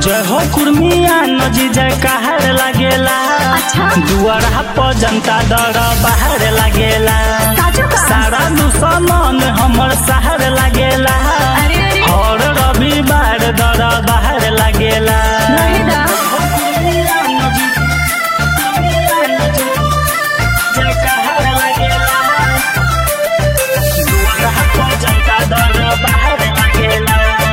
जय हो कुर्मिया नजी जय कहर लागेला अच्छा। दुआरा पर जनता दर बाहर लागेला साचो का? सारा दुश्मन हमर शहर लागेला अरे अरे और रविवार दर बाहर लागेला रहे दा। जय कहर लागेला दुआरा पर जनता दर बाहर लागेला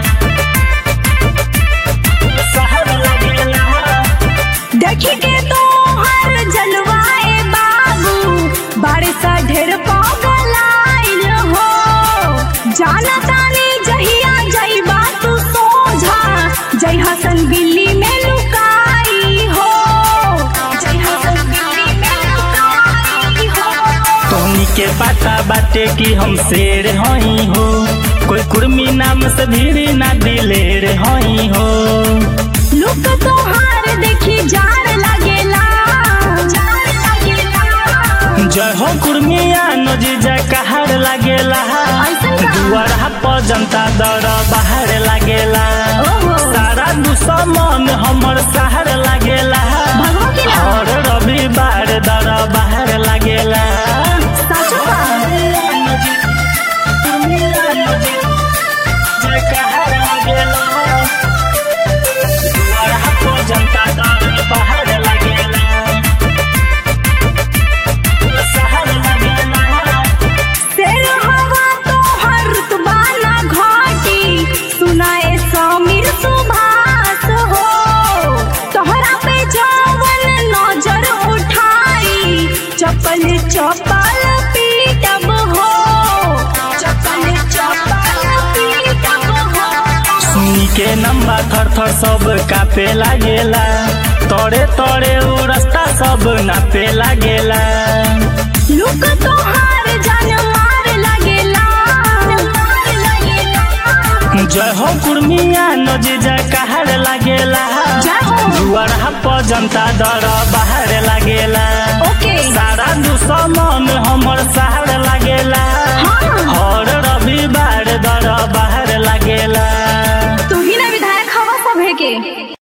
शहर लागेला देखी के तो हर जलवाए बाबू बारिश ढेर पगलाइल हो जाना तानी जहिया जइबा तू सोझा जय हसन बिल्ली में लुकाई हो जय हसन बिल्ली में लुकाई हो तोहनी के पता बाटे कि हम शेर हई हो कोई कुर्मी नाम से भीड़ ना दिलेर हई हो लुक तोहार देखी जार लगेला जार लगेला जय हो कुर्मिया नजी जय कहर लागेला ऐसन का? दुआरा पर जनता दर बाहर लागेला ओहो। सारा दुश्मन हमर शहर लागेला भगवा के ना? और रविवार दर बाहर लागेला साचो का? कुर्मिया नजी जय कहर लागेला दुआरा पर जनता दर बाहर लागेला शहर लागेला शेर हवा तो हर तुबाना घाटी सुनाए समीर सुभाष हो तोहरा पे जवन नजर उठाई चप्पल चप्पल पीटब हो चप्पल चप्पल पीटब हो सुनी के नंबा थर थर सब कापे लागेला तोड़े तोड़े उ रास्ता सब नापे लागेला लुक तोहार जान मार लगेला मार लगेला जय हो कुर्मिया नजी जय कहर लागेला जय हो। दुआरा पर जनता दर बाहर लागेला